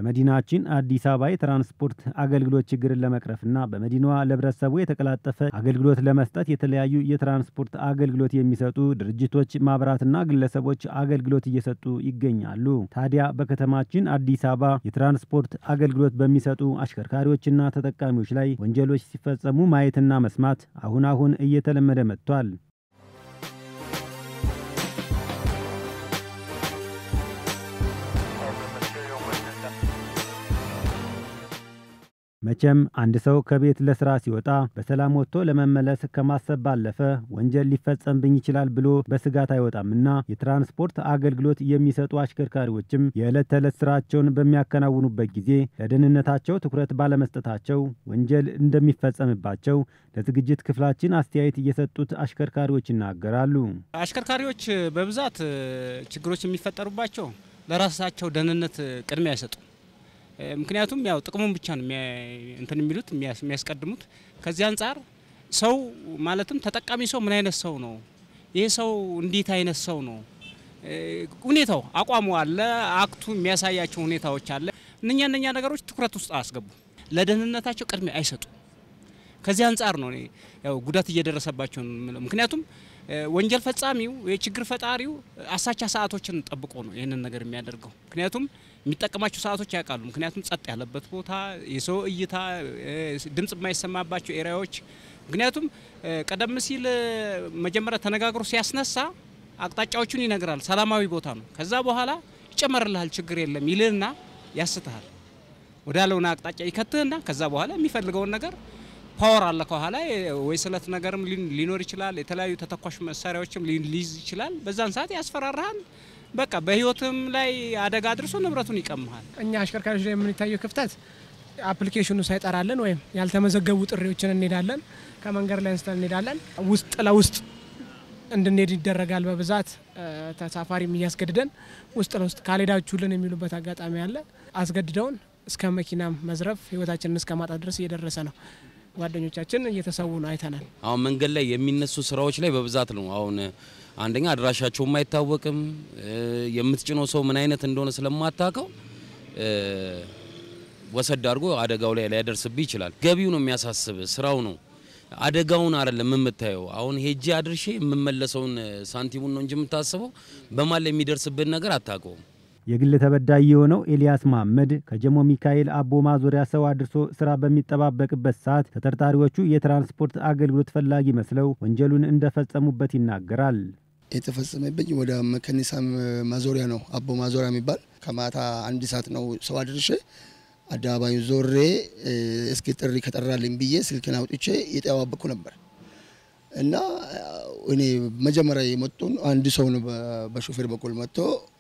በመዲናችን አዲስ አበባ የትራንስፖርት አገልግሎት ችግርን ለመቅረፍና በመዲናዋ ለህብረተሰቡ የተቀላጠፈ አገልግሎት ለመስጠት የተለያዩ የትራንስፖርት አገልግሎት የሚሰጡ ድርጅቶች፣ ማህበራትና ግለሰቦች አገልግሎት እየሰጡ ይገኛሉ። ታዲያ በከተማችን አዲስ አበባ የትራንስፖርት አገልግሎት በሚሰጡ አሽከርካሪዎችና ተጠቃሚዎች ላይ ወንጀሎች ሲፈጸሙ ማየትና መስማት አሁን አሁን እየተለመደ መጥቷል። መቼም አንድ ሰው ከቤት ለስራ ሲወጣ በሰላም ወጥቶ ለመመለስ ከማሰብ ባለፈ ወንጀል ሊፈጸምብኝ ይችላል ብሎ በስጋት አይወጣምና የትራንስፖርት አገልግሎት የሚሰጡ አሽከርካሪዎችም የዕለት ተዕለት ስራቸውን በሚያከናውኑበት ጊዜ ለደህንነታቸው ትኩረት ባለመስጠታቸው ወንጀል እንደሚፈጸምባቸው ለዝግጅት ክፍላችን አስተያየት እየሰጡት አሽከርካሪዎች ይናገራሉ። አሽከርካሪዎች በብዛት ችግሮች የሚፈጠሩባቸው ለራሳቸው ደህንነት ቅድሚያ አይሰጡ ምክንያቱም ያው ጥቅሙን ብቻ ነው እንትን የሚሉት የሚያስቀድሙት። ከዚህ አንጻር ሰው ማለትም ተጠቃሚ ሰው ምን አይነት ሰው ነው፣ ይህ ሰው እንዴት አይነት ሰው ነው፣ ሁኔታው አቋሙ አለ፣ አክቱ የሚያሳያቸው ሁኔታዎች አለ። እነኛ እነኛ ነገሮች ትኩረት ውስጥ አያስገቡ፣ ለደህንነታቸው ቅድሚያ አይሰጡ። ከዚህ አንጻር ነው ያው ጉዳት እየደረሰባቸው ነው። ምክንያቱም ወንጀል ፈጻሚው የችግር ፈጣሪው አሳቻ ሰዓቶችን ጠብቆ ነው ይህንን ነገር የሚያደርገው። ምክንያቱም የሚጠቀማቸው ሰዓቶች ያውቃሉ። ምክንያቱም ጸጥ ያለበት ቦታ፣ የሰው እይታ፣ ድምጽ የማይሰማባቸው ኤሪያዎች። ምክንያቱም ቀደም ሲል መጀመሪያ ተነጋግሮ ሲያስነሳ አቅጣጫዎቹን ይነግራል። ሰላማዊ ቦታ ነው። ከዛ በኋላ ይጨመርልሃል፣ ችግር የለም ይልህና ያስትሃል። ወዳለውን አቅጣጫ ይከትህና ከዛ በኋላ የሚፈልገውን ነገር ፓወር አለ ከኋላ ወይ ስለት ነገርም ሊኖር ይችላል። የተለያዩ ተተኳሽ መሳሪያዎችም ሊይዝ ይችላል። በዛን ሰዓት ያስፈራራሃል። በቃ በህይወትም ላይ አደጋ አድርሶ ንብረቱን ይቀምሃል። እኛ አሽከርካሪዎች ላይ የምንታየው ክፍተት አፕሊኬሽኑ ሳይጠራለን ወይም ያልተመዘገቡ ጥሪዎችን እንሄዳለን። ከመንገድ ላይ አንስተን እንሄዳለን። ውስጥ ለውስጥ እንድንሄድ ይደረጋል። በብዛት ተሳፋሪም እያስገድደን ውስጥ ለውስጥ ካልሄዳችሁልን የሚሉበት አጋጣሚ አለ። አስገድደውን እስከ መኪናም መዝረፍ ህይወታችንን እስከ ማጣት ድረስ እየደረሰ ነው። ጓደኞቻችን እየተሰዉ ነው አይተናል። አሁን መንገድ ላይ የሚነሱ ስራዎች ላይ በብዛት ነው። አሁን አንደኛ አድራሻቸውም አይታወቅም። የምትጭነው ሰው ምን አይነት እንደሆነ ስለማታውቀው ወሰድ አድርጎ አደጋው ላይ ሊያደርስብህ ይችላል። ገቢው ነው የሚያሳስብ፣ ስራው ነው አደጋውን አይደለም የምታየው። አሁን ሄጄ አድርሼ የምመለሰውን ሳንቲሙን ነው እንጂ የምታስበው በማን ላይ የሚደርስብን ነገር አታውቀውም። የግል ተበዳይ የሆነው ኤልያስ መሐመድ ከጀሞ ሚካኤል አቦ ማዞሪያ ሰው አድርሶ ስራ በሚጠባበቅበት ሰዓት ተጠርጣሪዎቹ የትራንስፖርት አገልግሎት ፈላጊ መስለው ወንጀሉን እንደፈጸሙበት ይናገራል። የተፈጸመብኝ ወደ መከኒሳ ማዞሪያ ነው፣ አቦ ማዞሪያ የሚባል ከማታ አንድ ሰዓት ነው ሰው አድርሼ አደባባዩ ዞሬ እስኪ ጥሪ ከጠራልኝ ብዬ ስልክን አውጥቼ የጠባበቅኩ ነበር እና እኔ መጀመሪያ የመጡን አንድ ሰው ነው በሾፌር በኩል መጥቶ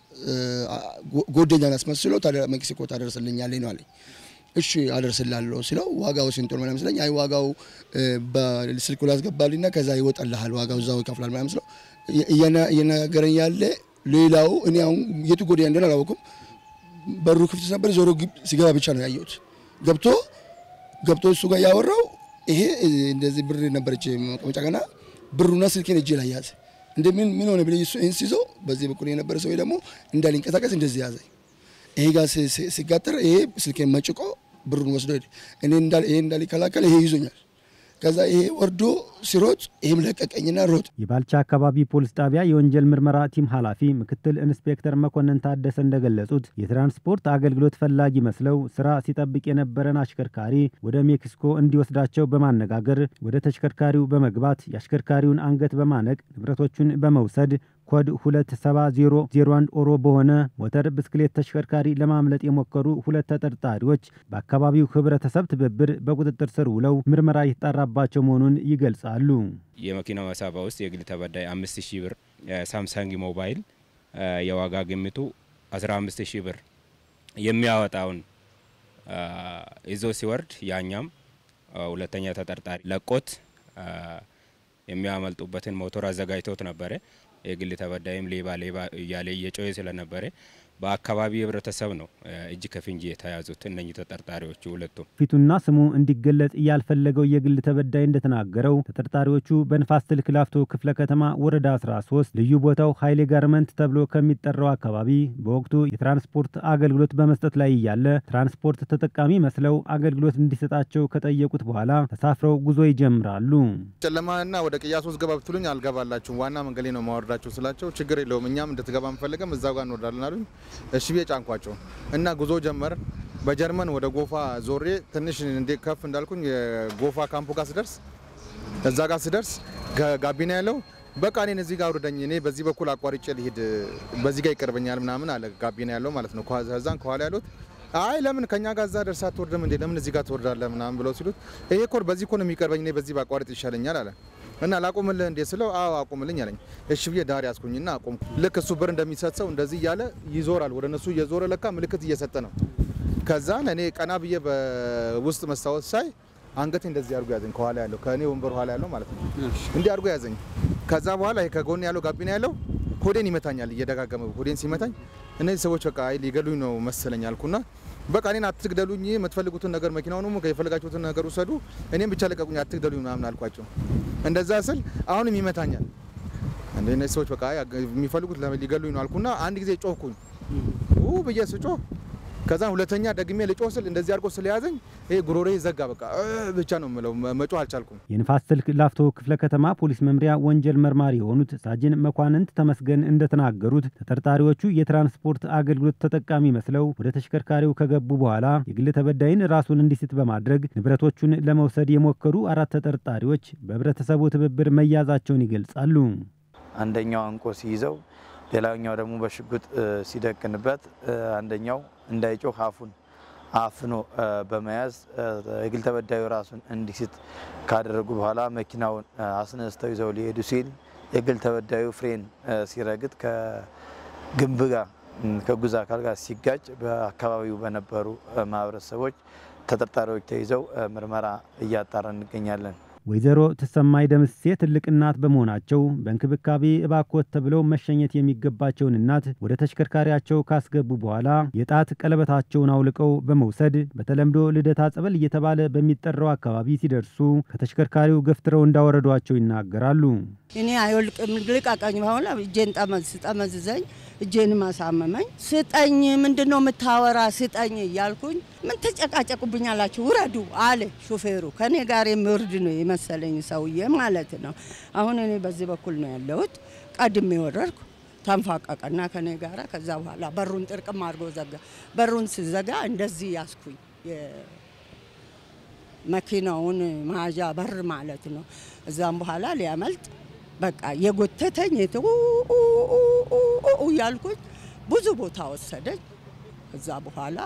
ጎደኛን አስመስሎ ሜክሲኮ ታደርስልኛለኝ ነው አለኝ። እሺ አደርስላለሁ ሲለው ዋጋው ስንት ነው ምናምን ስለኝ፣ አይ ዋጋው በስልኩ ላስገባልኝና ከዛ ይወጣልሃል ዋጋው እዛው ይከፍላል ምናምን ስለው እየነገረኝ ያለ ሌላው እኔ አሁን የቱ ጎደኛ እንደሆነ አላወኩም። በሩ ክፍት ነበር። ዞሮ ሲገባ ብቻ ነው ያየሁት። ገብቶ ገብቶ እሱ ጋር ያወራው ይሄ እንደዚህ ብር ነበረች መቀመጫ ገና ብሩና ስልኬን እጄ ላይ ያዘ። እንደ ምን ምን ሆነ ብለኝ እሱ ይህን ሲይዘው በዚህ በኩል የነበረ ሰው ደግሞ እንዳሊንቀሳቀስ እንደዚህ ያዘ። ይሄ ጋር ሲጋጠር ይሄ ስልኬን መጭቆ ብሩን ወስዶ ሄደ። እኔ ይሄ እንዳሊከላከል ይሄ ይዞኛል። ከዛ ይሄ ወርዶ ሲሮጥ ይህም ለቀቀኝና ሮጥ። የባልቻ አካባቢ ፖሊስ ጣቢያ የወንጀል ምርመራ ቲም ኃላፊ ምክትል ኢንስፔክተር መኮንን ታደሰ እንደገለጹት የትራንስፖርት አገልግሎት ፈላጊ መስለው ስራ ሲጠብቅ የነበረን አሽከርካሪ ወደ ሜክሲኮ እንዲወስዳቸው በማነጋገር ወደ ተሽከርካሪው በመግባት የአሽከርካሪውን አንገት በማነቅ ንብረቶቹን በመውሰድ ኮድ 27001 ኦሮ በሆነ ሞተር ብስክሌት ተሽከርካሪ ለማምለጥ የሞከሩ ሁለት ተጠርጣሪዎች በአካባቢው ህብረተሰብ ትብብር በቁጥጥር ስር ውለው ምርመራ የተጣራባቸው መሆኑን ይገልጻሉ። የመኪና መሳባ ውስጥ የግል ተበዳይ አምስት ሺህ ብር ሳምሰንግ ሞባይል የዋጋ ግምቱ 15 ሺህ ብር የሚያወጣውን ይዞ ሲወርድ ያኛም ሁለተኛ ተጠርጣሪ ለቆት የሚያመልጡበትን ሞተር አዘጋጅቶት ነበረ። የግል ተበዳይም ሌባ ሌባ እያለ እየጮኸ ስለነበረ በአካባቢ ህብረተሰብ ነው እጅ ከፍንጅ የተያዙት እነኚህ ተጠርጣሪዎቹ ሁለቱም። ፊቱና ስሙ እንዲገለጽ ያልፈለገው የግል ተበዳይ እንደተናገረው ተጠርጣሪዎቹ በንፋስ ስልክ ላፍቶ ክፍለ ከተማ ወረዳ 13 ልዩ ቦታው ኃይሌ ጋርመንት ተብሎ ከሚጠራው አካባቢ በወቅቱ የትራንስፖርት አገልግሎት በመስጠት ላይ እያለ ትራንስፖርት ተጠቃሚ መስለው አገልግሎት እንዲሰጣቸው ከጠየቁት በኋላ ተሳፍረው ጉዞ ይጀምራሉ። ጨለማና ወደ ቅያስ ውስጥ ገባ ብትሉኝ አልገባላችሁም፣ ዋና መንገዴ ነው ማወርዳችሁ ስላቸው ችግር የለውም እኛም እንድትገባ አንፈልግም እዛው ጋር እንወርዳለን አሉኝ። እሺ ብዬ ጫንኳቸው እና ጉዞ ጀመር። በጀርመን ወደ ጎፋ ዞሬ ትንሽ እንዴ ከፍ እንዳልኩኝ የጎፋ ካምፑ ጋር ስደርስ እዛ ጋር ስደርስ ጋቢና ያለው በቃ እኔን እዚህ ጋር አውርደኝ፣ እኔ በዚህ በኩል አቋርጬ ልሂድ፣ በዚህ ጋር ይቀርበኛል ምናምን አለ። ጋቢና ያለው ማለት ነው። ከዛን ከኋላ ያሉት አይ ለምን ከኛ ጋር እዛ ደርሳ አትወርድም እንዴ? ለምን እዚህ ጋር ትወርዳለህ? ምናምን ብለው ሲሉት ይሄ እኮ በዚህ እኮ ነው የሚቀርበኝ፣ እኔ በዚህ ባቋርጥ ይሻለኛል አለ እና ላቁምልህ እንዴ ስለው አዎ አቁምልኝ አለኝ። እሺ ብዬ ዳር ያዝኩኝና አቁም። ልክ እሱ ብር እንደሚሰጥ ሰው እንደዚህ እያለ ይዞራል፣ ወደ እነሱ እየዞረ ለካ ምልክት እየሰጠ ነው። ከዛን እኔ ቀና ብዬ በውስጥ መስታወት ሳይ አንገቴ እንደዚህ አድርጎ ያዘኝ። ከኋላ ያለው ከእኔ ወንበር ኋላ ያለው ማለት ነው እንዲህ አድርጎ ያዘኝ። ከዛ በኋላ ይሄ ከጎን ያለው ጋቢና ያለው ሆዴን ይመታኛል፣ እየደጋገመ ሆዴን ሲመታኝ እነዚህ ሰዎች በቃ አይ ሊገሉኝ ነው መሰለኝ አልኩና በቃ እኔን አትግደሉኝ፣ የምትፈልጉትን ነገር መኪናውንም የፈለጋችሁትን ነገር ውሰዱ፣ እኔም ብቻ ለቀቁኝ፣ አትግደሉኝ ምናምን አልኳቸው። እንደዛ ስል አሁንም ይመታኛል። እንደ እነዚህ ሰዎች በቃ የሚፈልጉት ሊገሉኝ ነው አልኩና አንድ ጊዜ ጮህኩኝ ብዬ ስጮህ ከዛ ሁለተኛ ደግሜ ልጮህ ስል እንደዚህ አድርጎ ስለያዘኝ ይሄ ጉሮሬ ዘጋ። በቃ ብቻ ነው የምለው፣ መጮህ አልቻልኩም። የንፋስ ስልክ ላፍቶ ክፍለ ከተማ ፖሊስ መምሪያ ወንጀል መርማሪ የሆኑት ሳጅን መኳንንት ተመስገን እንደተናገሩት ተጠርጣሪዎቹ የትራንስፖርት አገልግሎት ተጠቃሚ መስለው ወደ ተሽከርካሪው ከገቡ በኋላ የግል ተበዳይን ራሱን እንዲስት በማድረግ ንብረቶቹን ለመውሰድ የሞከሩ አራት ተጠርጣሪዎች በህብረተሰቡ ትብብር መያዛቸውን ይገልጻሉ። አንደኛው አንቆ ሲይዘው ሌላኛው ደግሞ በሽጉጥ ሲደቅንበት አንደኛው እንዳይጮህ አፉን አፍኖ በመያዝ የግል ተበዳዩ ራሱን እንዲስት ካደረጉ በኋላ መኪናውን አስነስተው ይዘው ሊሄዱ ሲል የግል ተበዳዩ ፍሬን ሲረግጥ ከግንብ ጋር ከጉዝ አካል ጋር ሲጋጭ በአካባቢው በነበሩ ማህበረሰቦች ተጠርጣሪዎች ተይዘው ምርመራ እያጣራ እንገኛለን። ወይዘሮ ተሰማይ ደምሴ ትልቅ እናት በመሆናቸው በእንክብካቤ እባኮት ተብለው መሸኘት የሚገባቸውን እናት ወደ ተሽከርካሪያቸው ካስገቡ በኋላ የጣት ቀለበታቸውን አውልቀው በመውሰድ በተለምዶ ልደታ ጸበል እየተባለ በሚጠራው አካባቢ ሲደርሱ ከተሽከርካሪው ገፍትረው እንዳወረዷቸው ይናገራሉ። እኔ አይወልቅም ልቀቀኝ፣ በኋላ እጄን ጠመዝ ጠመዝዘኝ እጄንም አሳመመኝ። ስጠኝ፣ ምንድን ነው የምታወራ? ስጠኝ እያልኩኝ ምን ተጨቃጨቁብኛላችሁ? ውረዱ አለ ሾፌሩ። ከኔ ጋር የሚወርድ ነው የመሰለኝ ሰውዬ ማለት ነው። አሁን እኔ በዚህ በኩል ነው ያለሁት። ቀድሜ ወረድኩ። ተንፋቀቀና ከኔ ጋራ። ከዛ በኋላ በሩን ጥርቅም አድርጎ ዘጋ። በሩን ስዘጋ እንደዚህ ያስኩኝ መኪናውን መያዣ በር ማለት ነው። እዛም በኋላ ሊያመልጥ በቃ የጎተተኝ የት እያልኩኝ ብዙ ቦታ ወሰደኝ። ከዛ በኋላ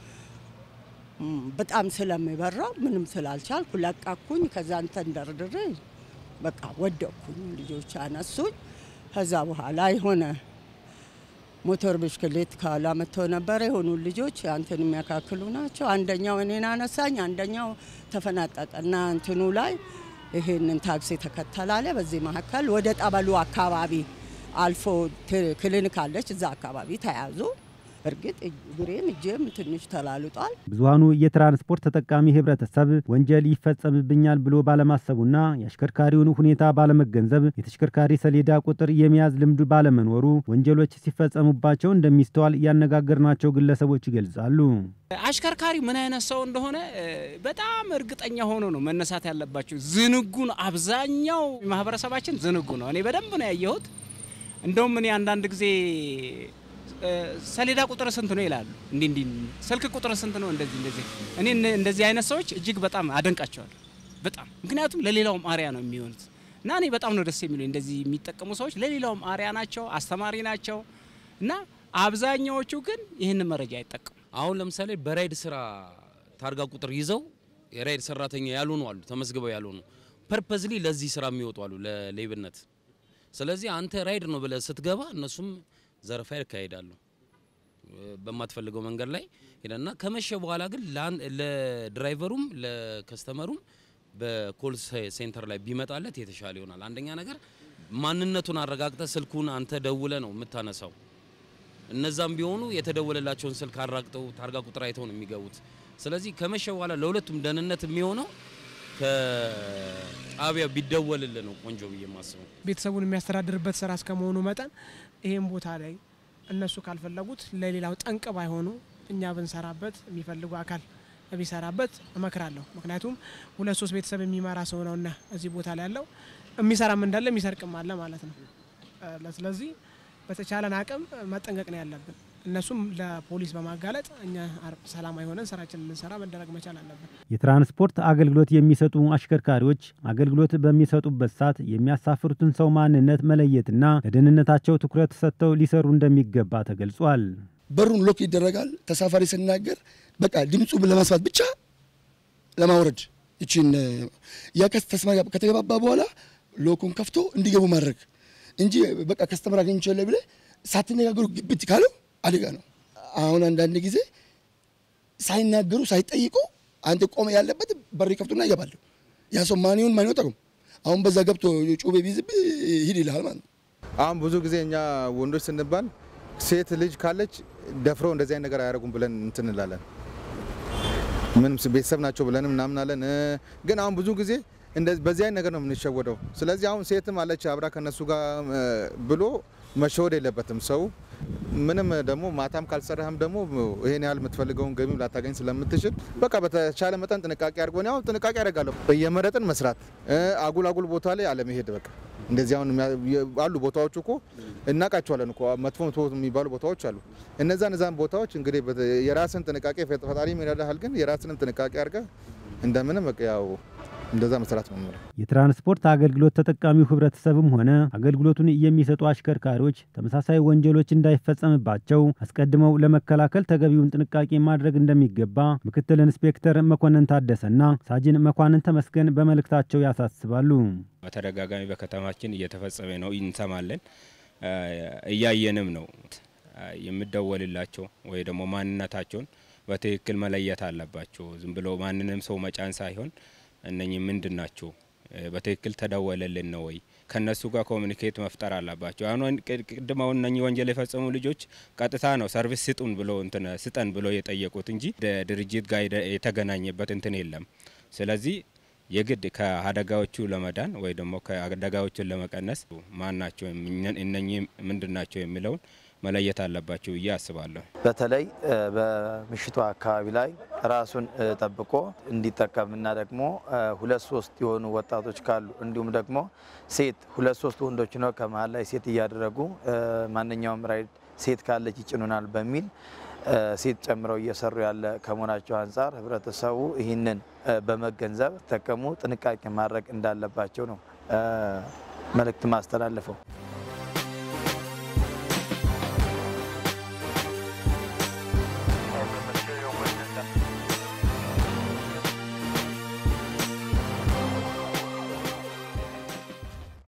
በጣም ስለሚበራው ምንም ስላልቻልኩ ለቀኩኝ። ከዛ እንትን ደርድሬ በቃ ወደቅኩኝ። ልጆች አነሱኝ። ከዛ በኋላ የሆነ ሞተር ብስክሌት ከኋላ መጥተው ነበረ። የሆኑ ልጆች አንተን የሚያካክሉ ናቸው። አንደኛው እኔን አነሳኝ፣ አንደኛው ተፈናጠጠና እንትኑ ላይ ይሄንን ታክሲ ተከተላለ። በዚህ መካከል ወደ ጠበሉ አካባቢ አልፎ ክሊኒክ አለች፣ እዛ አካባቢ ተያዙ። እርግጥ እግሬም እጄም ትንሽ ተላልጧል። ብዙሃኑ የትራንስፖርት ተጠቃሚ ህብረተሰብ ወንጀል ይፈጸምብኛል ብሎ ባለማሰቡና የአሽከርካሪውን ሁኔታ ባለመገንዘብ የተሽከርካሪ ሰሌዳ ቁጥር የመያዝ ልምዱ ባለመኖሩ ወንጀሎች ሲፈጸሙባቸው እንደሚስተዋል ያነጋገርናቸው ግለሰቦች ይገልጻሉ። አሽከርካሪ ምን አይነት ሰው እንደሆነ በጣም እርግጠኛ ሆኖ ነው መነሳት ያለባቸው። ዝንጉ ነው። አብዛኛው ማህበረሰባችን ዝንጉ ነው። እኔ በደንብ ነው ያየሁት። እንደውም እኔ አንዳንድ ጊዜ ሰሌዳ ቁጥር ስንት ነው ይላሉ። እንዲህ እንዲህ ስልክ ቁጥር ስንት ነው እንደዚህ እንደዚህ። እኔ እንደዚህ አይነት ሰዎች እጅግ በጣም አደንቃቸዋለሁ። በጣም ምክንያቱም ለሌላውም አሪያ ነው የሚሆኑት እና እኔ በጣም ነው ደስ የሚሉኝ እንደዚህ የሚጠቀሙ ሰዎች ለሌላውም አሪያ ናቸው፣ አስተማሪ ናቸው እና አብዛኛዎቹ ግን ይህንን መረጃ አይጠቀሙ። አሁን ለምሳሌ በራይድ ስራ ታርጋ ቁጥር ይዘው የራይድ ሰራተኛ ያልሆኑ አሉ፣ ተመዝግበው ያልሆኑ ፐርፐዝሊ ለዚህ ስራ የሚወጡ አሉ፣ ለሌብነት። ስለዚህ አንተ ራይድ ነው ብለህ ስትገባ እነሱም ዘረፋ ያካሂዳሉ በማትፈልገው መንገድ ላይ ሄደና ከመሸ በኋላ ግን ለድራይቨሩም ለከስተመሩም በኮል ሴንተር ላይ ቢመጣለት የተሻለ ይሆናል። አንደኛ ነገር ማንነቱን አረጋግጠ ስልኩን አንተ ደውለ ነው የምታነሳው። እነዛም ቢሆኑ የተደወለላቸውን ስልክ አራግጠው ታርጋ ቁጥር አይተው ነው የሚገቡት። ስለዚህ ከመሸ በኋላ ለሁለቱም ደህንነት የሚሆነው ከጣቢያ ቢደወልልን ነው ቆንጆ ብዬ የማስበው። ቤተሰቡን የሚያስተዳድርበት ስራ እስከመሆኑ መጠን ይህም ቦታ ላይ እነሱ ካልፈለጉት ለሌላው ጠንቅ ባይሆኑ እኛ ብንሰራበት የሚፈልጉ አካል ቢሰራበት እመክራለሁ። ምክንያቱም ሁለት ሶስት ቤተሰብ የሚመራ ሰው ነውና እዚህ ቦታ ላይ ያለው የሚሰራም እንዳለ የሚሰርቅም አለ ማለት ነው። ስለዚህ በተቻለን አቅም መጠንቀቅ ነው ያለብን። እነሱም ለፖሊስ በማጋለጥ እኛ ሰላማዊ ሆነን ስራችን እንድንሰራ መደረግ መቻል አለብን። የትራንስፖርት አገልግሎት የሚሰጡ አሽከርካሪዎች አገልግሎት በሚሰጡበት ሰዓት የሚያሳፍሩትን ሰው ማንነት መለየትና ለደህንነታቸው ትኩረት ሰጥተው ሊሰሩ እንደሚገባ ተገልጿል። በሩን ሎክ ይደረጋል። ተሳፋሪ ስናገር በቃ ድምፁ ለማስፋት ብቻ ለማውረድ ይችን ያ ተስማ ከተገባባ በኋላ ሎኩን ከፍቶ እንዲገቡ ማድረግ እንጂ በቃ ከስተመር አገኝቻለሁ ብለህ ሳትነጋገሩ ግብት ካለው አደጋ ነው። አሁን አንዳንድ ጊዜ ሳይናገሩ ሳይጠይቁ አንተ ቆመ ያለበት በር ከፍቶና ይገባሉ። ያ ሰው ማን ይሁን ማን ይወጣ አሁን በዛ ገብቶ ጩቤ ቢይዝብህ ሂድ ይልሃል ማለት ነው። አሁን ብዙ ጊዜ እኛ ወንዶች ስንባል ሴት ልጅ ካለች ደፍረው እንደዚህ አይነት ነገር አያደርጉም ብለን እንትን እንላለን። ምንም ቤተሰብ ናቸው ብለንም እናምናለን። ግን አሁን ብዙ ጊዜ በዚህ አይነት ነገር ነው የምንሸወደው። ስለዚህ አሁን ሴትም አለች አብራ ከነሱ ጋር ብሎ መሸወድ የለበትም ሰው። ምንም ደግሞ ማታም ካልሰራህም ደግሞ ይሄን ያህል የምትፈልገውን ገቢም ላታገኝ ስለምትችል በቃ በተቻለ መጠን ጥንቃቄ አድርጎ እኔ አሁን ጥንቃቄ አደርጋለሁ። እየመረጥን መስራት፣ አጉል አጉል ቦታ ላይ አለመሄድ። በቃ እንደዚህ አሁን አሉ ቦታዎች እኮ እናውቃቸዋለን እኮ መጥፎ መጥፎ የሚባሉ ቦታዎች አሉ። እነዛ እነዛን ቦታዎች እንግዲህ የራስን ጥንቃቄ ፈጣሪ ይረዳሃል፣ ግን የራስንም ጥንቃቄ አድርገህ እንደምንም በቃ ያው እንደዛ መስራት ነው። የትራንስፖርት አገልግሎት ተጠቃሚው ህብረተሰብም ሆነ አገልግሎቱን የሚሰጡ አሽከርካሪዎች ተመሳሳይ ወንጀሎች እንዳይፈጸምባቸው አስቀድመው ለመከላከል ተገቢውን ጥንቃቄ ማድረግ እንደሚገባ ምክትል ኢንስፔክተር መኮንን ታደሰና ሳጅን መኳንን ተመስገን በመልእክታቸው ያሳስባሉ። በተደጋጋሚ በከተማችን እየተፈጸመ ነው፣ እንሰማለን፣ እያየንም ነው። የሚደወልላቸው ወይ ደግሞ ማንነታቸውን በትክክል መለየት አለባቸው። ዝም ብሎ ማንንም ሰው መጫን ሳይሆን እነኚህ ምንድን ናቸው? በትክክል ተደወለልን ነው ወይ? ከነሱ ጋር ኮሚኒኬት መፍጠር አለባቸው። አሁን ቅድም አሁን እነኚህ ወንጀል የፈጸሙ ልጆች ቀጥታ ነው ሰርቪስ ስጡን ብሎ እንትን ስጠን ብሎ የጠየቁት እንጂ ድርጅት ጋር የተገናኘበት እንትን የለም። ስለዚህ የግድ ከአደጋዎቹ ለመዳን ወይ ደግሞ ከአደጋዎቹን ለመቀነስ ማን ናቸው እነኚህ ምንድን ናቸው የሚለውን መለየት አለባቸው ብዬ አስባለሁ። በተለይ በምሽቱ አካባቢ ላይ ራሱን ጠብቆ እንዲጠቀምና ደግሞ ሁለት ሶስት የሆኑ ወጣቶች ካሉ እንዲሁም ደግሞ ሴት ሁለት ሶስት ወንዶች ነው ከመሀል ላይ ሴት እያደረጉ ማንኛውም ራይድ ሴት ካለች ይጭኑናል በሚል ሴት ጨምረው እየሰሩ ያለ ከመሆናቸው አንጻር ህብረተሰቡ ይህንን በመገንዘብ ጠቀሙ ጥንቃቄ ማድረግ እንዳለባቸው ነው መልእክት ማስተላለፈው።